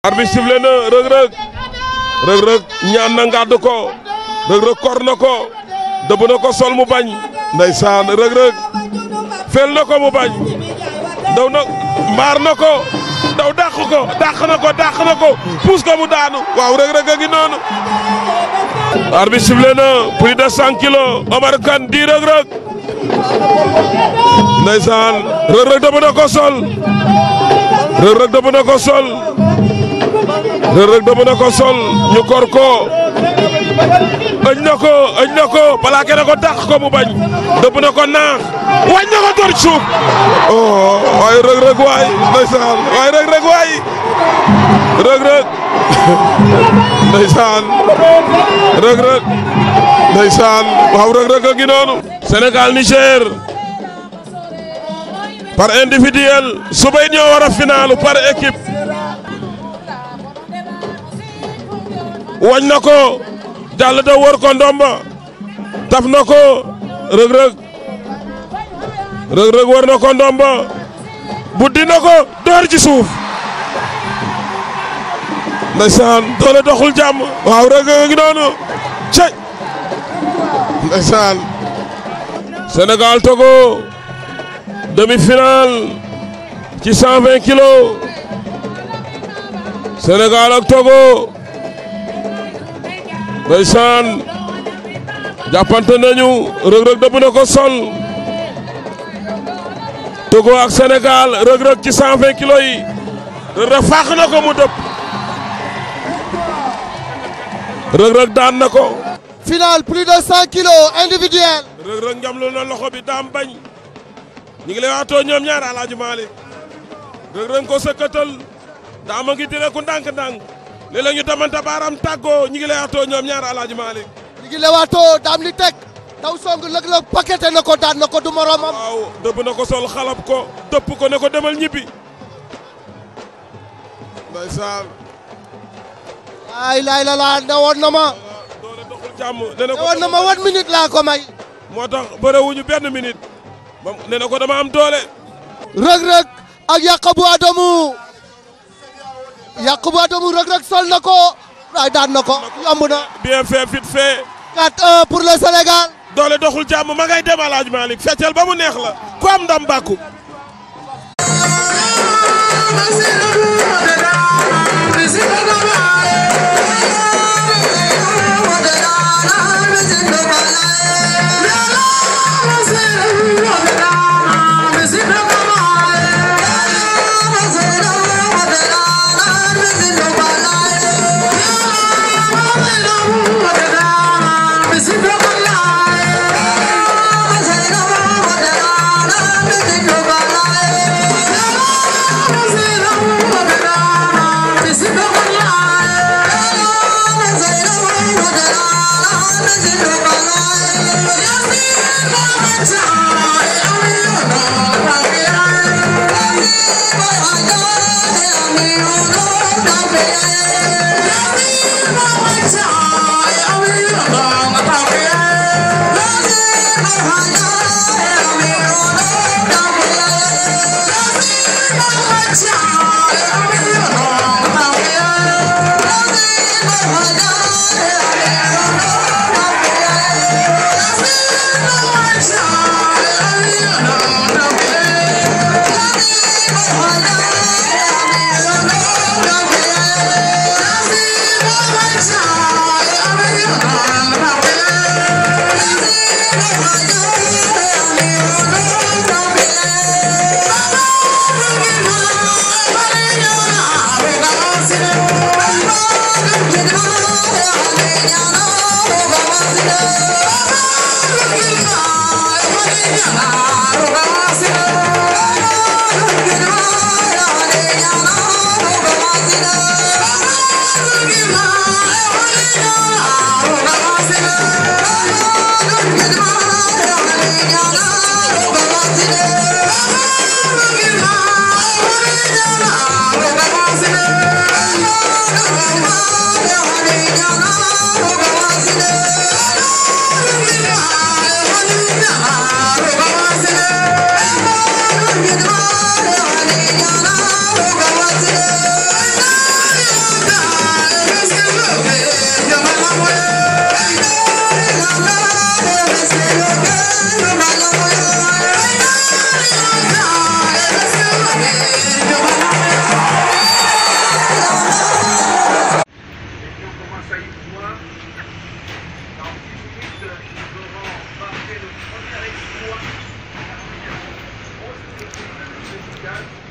arbitre sifflé na Reug Reug Reug Reug ñaan na ngàdd ko Reug Reug kor na ko dëbb na ko sol mu bañ ndeysaan Reug Reug fel na ko mu bañ daw na mbaar na ko daw dàq ko dàq na ko dàq na ko puus ko mu daanu waaw Reug Reug a ngi noonu arbitre sifflé na plus de cent kilos Omar Kane di Reug Reug ndeysaan Reug Reug dëbb na ko sol Reug Reug dëbb na ko sol Reug Reug dëbb na ko sol ñu kor ko ëñ na ko ëñ na ko plaqué na ko dàq ko mu bañ dëbb na ko naax wañ na ko door ci suuf oh waaye Reug Reug waay ndeysaan waaye Reug Reug waay Reug Reug ndeysaan Reug Reug ndeysaan waaw Reug Reug a ngi noonu Sénégal Niger par individuel suba it ñoo war a finalu par équipe wañ na ko jàll da wër ko ndomba taf na ko Reug Reug Reug Reug wër na ko ndomba buddi na ko door ci suuf ndeysaan doole doxul jàmm waaw Reug Reug ngi noonu cey ndeysaan Sénégal Togo demi-finale ci 120 kilos Sénégal ak Togo ndeysaan jàppante nañu Reug Reug dëbb na ko sol Togo ak Sénégal Reug Reug ci 120 kilos yi Reug Reug fàq na ko mu dëpp Reug Reug daan na ko Final plus de 100 kilos individuel. Reug Reug njamlu na loxo bi daam bañ ñu ngi lay waatoo ñoom ñaar Alaaji Malick Reug Reug ko sëkkatal daama ngi dire ku ndànk-ndànk léeg-léeg ñu damante baaram tàggoo ñu ngi lay waatoo ñoom ñaar Alaaji Malick ñu ngi lewaatoo daam li teg daw song lëg-lëg paqueté na ko daan na ko du moromam. waaw dëbb na ko sol xalab ko dëpp ko ne ko demal ñibbi ndeysaan ay laay la laa ne woon na ma doole doxul jàmm ne na ne ko woon na ma wan minute laa ko may. moo tax bëre benn minute ba ne na ko dama am doole Reug Reug ak Yakubu Adamu Yakubu Adamu Reug Reug sol na ko ay daan na ko yomb na. bien fait vite fait 4-1 pour le Sénégal. doole doxul jàmm ma ngay dem Alaaji Malick feccal ba mu neex la ku am ndam bàkku Yeah. points. Dans 10 minutes, nous aurons marqué le premier exploit. Grosse équipe de Sénégal.